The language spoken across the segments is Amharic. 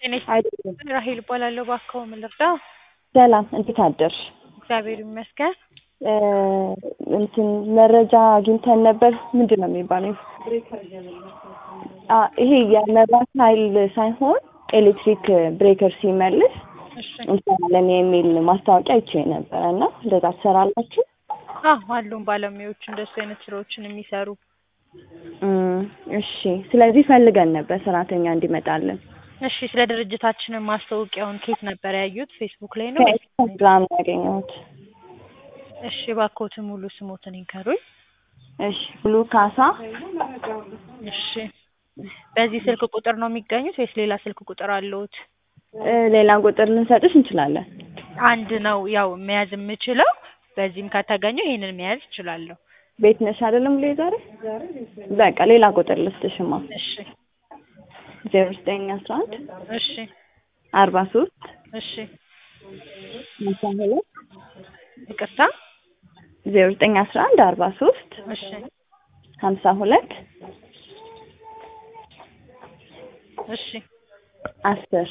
ጤና አይደለም። ይስጥልኝ ራሄል እባላለሁ። እባክዎ ምን ልርዳ? ሰላም፣ እንዴት አደርሽ? እግዚአብሔር ይመስገን። እ እንትን መረጃ አግኝተን ነበር። ምንድን ነው የሚባለው? አ ይሄ የመብራት ኃይል ሳይሆን ኤሌክትሪክ ብሬከር ሲመልስ እሺ እንሰራለን የሚል ማስታወቂያ አይቼ ነበረ እና እንደዛ ትሰራላችሁ? አዎ አሉን ባለሙያዎች እንደሱ አይነት ስራዎችን የሚሰሩ። እም፣ እሺ። ስለዚህ ፈልገን ነበር ሰራተኛ እንዲመጣልን እሺ ስለ ድርጅታችንን ማስታወቂያውን ከየት ነበር ያዩት? ፌስቡክ ላይ ነው ወይስ? ከኢንስታግራም ነው ያገኘሁት። እሺ እባክዎትን ሙሉ ስሞትን ይንገሩኝ። እሺ ብሉ ካሳ እሺ በዚህ ስልክ ቁጥር ነው የሚገኙት ወይስ ሌላ ስልክ ቁጥር አለዎት? እ ሌላ ቁጥር ልንሰጥሽ እንችላለን። አንድ ነው ያው መያዝ የምችለው። በዚህም ከተገኘ ይሄንን መያዝ እችላለሁ። ቤት ነሽ አይደለም ብሎ ዛሬ በቃ ሌላ ቁጥር ልስጥሽማ እሺ ዜሮ ዘጠኝ አስራ አንድ እሺ አርባ ሶስት እሺ ሃምሳ ሁለት ይቅርታ ዜሮ ዘጠኝ አስራ አንድ አርባ ሶስት እሺ ሀምሳ ሁለት እሺ አስር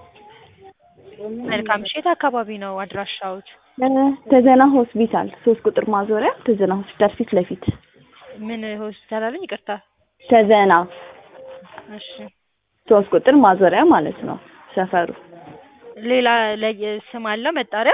መልካም እሺ የት አካባቢ ነው አድራሻዎት? እ ተዘና ሆስፒታል ሶስት ቁጥር ማዞሪያ ተዘና ሆስፒታል ፊት ለፊት ምን ሆስፒታል አሉኝ? ይቅርታ ተዘና እሺ ሶስት ቁጥር ማዞሪያ ማለት ነው ሰፈሩ ሌላ ለየ ስም አለው መጣሪያ?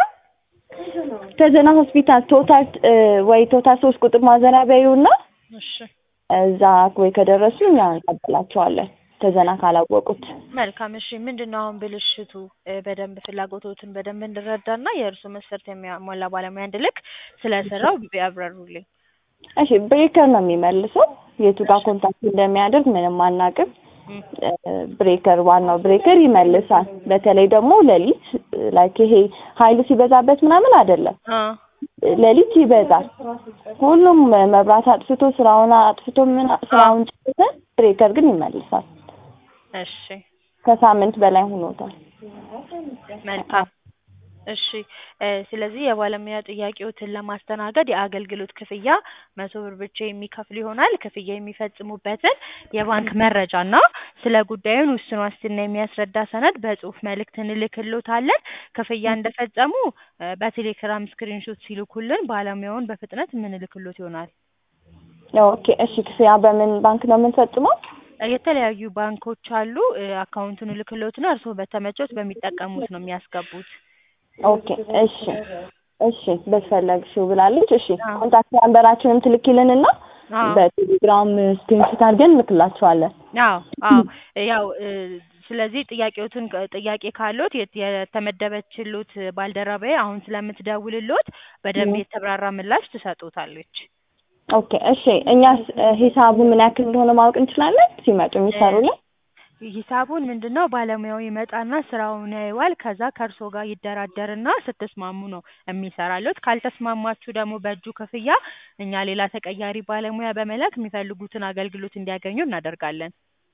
ተዘና ሆስፒታል ቶታል እ ወይ ቶታል ሶስት ቁጥር ማዞሪያ በይውና እሺ እዛ ወይ ከደረሱ እኛ እንቀበላቸዋለን ተዘና ካላወቁት መልካም እሺ ምንድን ነው አሁን ብልሽቱ እ በደንብ ፍላጎቶትን በደንብ እንድረዳና የእርሱ መስፈርት የሚያሟላ ባለሙያ እንድልክ ስለ ስራው ቢያብራሩልኝ። እሺ ብሬከር ነው የሚመልሰው የቱ ጋር ኮንታክት እንደሚያደርግ ምንም አናውቅም እም፣ እ ብሬከር ዋናው ብሬከር ይመልሳል በተለይ ደግሞ ሌሊት ላይክ ይሄ ኃይሉ ሲበዛበት ምናምን አይደለም አ ሌሊት ይበዛል ሁሉም መብራት አጥፍቶ ስራውን አጥፍቶ ምን ስራውን ጨርሰን ብሬከር ግን ይመልሳል እሺ ከሳምንት በላይ ሆኖታል መልካም እሺ እ ስለዚህ የባለሙያ ጥያቄዎትን ለማስተናገድ የአገልግሎት ክፍያ መቶ ብር ብቻ የሚከፍሉ ይሆናል። ክፍያ የሚፈጽሙበትን የባንክ መረጃና ስለ ጉዳዩን ውስን ዋስትና የሚያስረዳ ሰነድ በጽሁፍ መልእክት እንልክሎታለን። ክፍያ እንደፈጸሙ እ በቴሌግራም ስክሪንሾት ሲልኩልን ባለሙያውን በፍጥነት የምንልክሎት ይሆናል። ኦኬ እሺ ክፍያ በምን ባንክ ነው የምንፈጽመው እ የተለያዩ ባንኮች አሉ። እ አካውንቱን እልክሎትና እርስዎ በተመቾት በሚጠቀሙት ነው የሚያስገቡት። ኦኬ እሺ እሺ በፈለግሽው ብላለች እሺ አዎ። ኮንታክት ናምበራችንም ትልኪልንና አዎ በቴሌግራም ስክሪንሾት አድርገን እንልክላቸዋለን አዎ አዎ ያው እ ስለዚህ ጥያቄዎትን ጥያቄ ካሎት የት- የተመደበችሎት ባልደረባዬ አሁን ስለምትደውልሎት በደንብ የተብራራ ምላሽ ትሰጡታለች። ኦኬ እሺ እኛስ እ ሂሳቡ ምን ያክል እንደሆነ ማወቅ እንችላለን ሲመጡ የሚሰሩልን ሂሳቡን ምንድን ነው ባለሙያው ይመጣና ስራውን ያየዋል። ከዛ ከእርሶ ጋር ይደራደርና ስትስማሙ ነው የሚሰራሎት። ካልተስማማችሁ ደግሞ በእጁ ክፍያ እኛ ሌላ ተቀያሪ ባለሙያ በመላክ የሚፈልጉትን አገልግሎት እንዲያገኙ እናደርጋለን።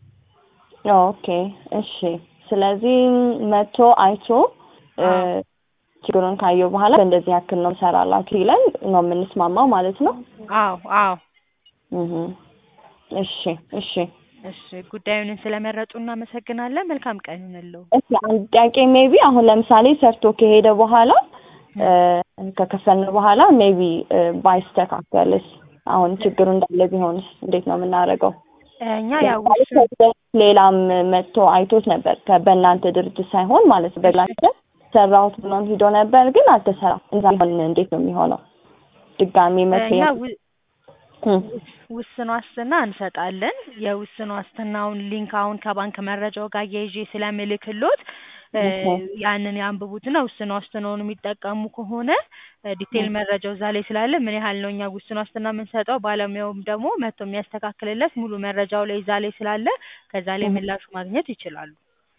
ኦኬ እሺ ስለዚህ መቶ አይቶ እ አዎ። ችግሩን ካየው በኋላ በእንደዚህ ያክል ነው ሰራላችሁ ይለን ነው የምንስማማው ማለት ነው አዎ አዎ እህ እሺ እሺ እሺ ጉዳዩን ስለመረጡ እናመሰግናለን። መልካም ቀን ይሁንልዎ። እሺ አንድ ጥያቄ ሜቢ አሁን ለምሳሌ ሰርቶ ከሄደ በኋላ እ ከከፈልን በኋላ ሜቢ ባይስተካከልስ አሁን ችግሩ እንዳለ ቢሆንስ እንዴት ነው የምናደርገው? እኛ ያው ለምሳሌ ውስን ከዚህ በፊት ሌላም መጥቶ አይቶት ነበር ከ- በእናንተ ድርጅት ሳይሆን ማለት ነው በግላቸ ሰራሁት ብሎን ሂዶ ነበር ግን አልተሰራም። እዛ ቢሆን እንዴት ነው የሚሆነው? ድጋሚ መቶ እኛ የም- ው- እም፣ ውስን ዋስትና እንሰጣለን። የውስን ዋስትናውን ሊንክ አሁን ከባንክ መረጃው ጋር እያይዤ ስለምልክሎት እ ኦኬ። ያንን ያንብቡትና ውስን ዋስትናውን የሚጠቀሙ ከሆነ እ ዲቴል መረጃው እዛ ላይ ስላለ ምን ያህል ነው እኛ ውስን ዋስትና የምንሰጠው ባለሙያውም ደግሞ መጥቶ የሚያስተካክልለት ሙሉ መረጃው ላይ እዛ ላይ ስላለ ከዛ ላይ እም። ምላሹ ማግኘት ይችላሉ።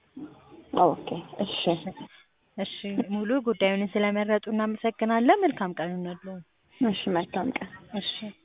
ኦኬ እሺ እሺ ሙሉ ጉዳዩን ስለመረጡ እናመሰግናለን። መልካም ቀን ይሁንልዎ። እሺ መልካም ቀን እሺ